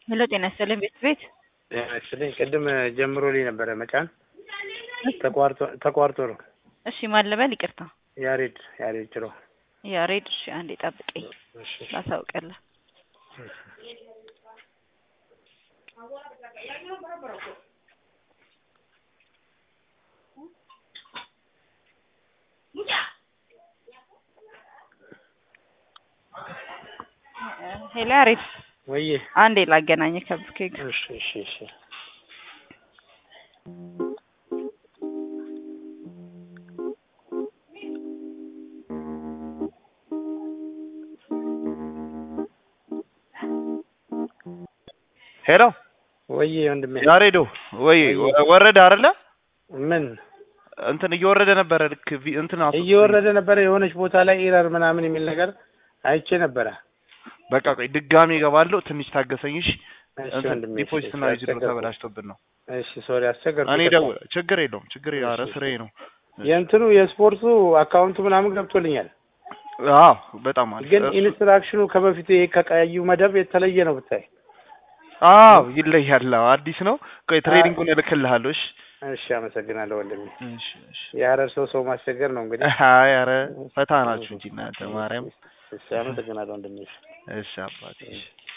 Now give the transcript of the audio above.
ሄሎ ጤና ይስጥልኝ ቤት ቤት ጤና ይስጥልኝ። ቅድም ጀምሮልኝ ነበረ መጫን ተቋርጦ ተቋርጦ ነው። እሺ ማን ልበል? ይቅርታ ያሬድ ያሬድ ጭሮ። ያሬድ። እሺ አንዴ ጠብቀኝ እሺ ላሳውቅልህ። ሄሎ ያሬድ ወይዬ አንዴ ላገናኝህ ከብሩኬ ጋር እሺ እሺ እሺ ሄሎ ወይዬ ወንድሜ ያሬዶ ወይ ወረደ አይደለ? ምን እንትን እየወረደ ነበረ። ልክ ቪ- እንትን አስ- እየወረደ ነበረ የሆነች ቦታ ላይ ኢረር ምናምን የሚል ነገር አይቼ ነበረ። በቃ ቆይ ድጋሜ እገባለሁ። ትንሽ ታገሰኝ እሺ። እሺ እንትን ወንድሜ እሺ፣ ዲፖዚት እና እሺ፣ ዊዝድሮ አስቸገርኩ። ተበላሽቶብን ነው። እሺ ሶሪ አስቸገርኩ። እኔ ይቅርታ። ደው ችግር የለውም ችግር የለውም። ኧረ እሺ፣ ስራዬ ነው። የእንትኑ የስፖርቱ አካውንቱ ምናምን ገብቶልኛል፣ አዎ በጣም አሪፍ። ግን እሱ- ኢንስትራክሽኑ ከበፊቱ ይሄ ከቀዩ መደብ የተለየ ነው ብታይ። አዎ ይለያል። አዎ አዲስ ነው። ቆይ ትሬኒንጉን እልክልሃለሁ። እሺ እሺ አመሰግናለሁ ወንድሜ። እሺ እሺ። የሀረር ሰው ሰው ማስቸገር ነው እንግዲህ። አይ ኧረ ፈታ ናችሁ እንጂ እናንተ ማርያም። እሺ አመሰግናለሁ ወንድሜ። እሺ አባቴ እሺ።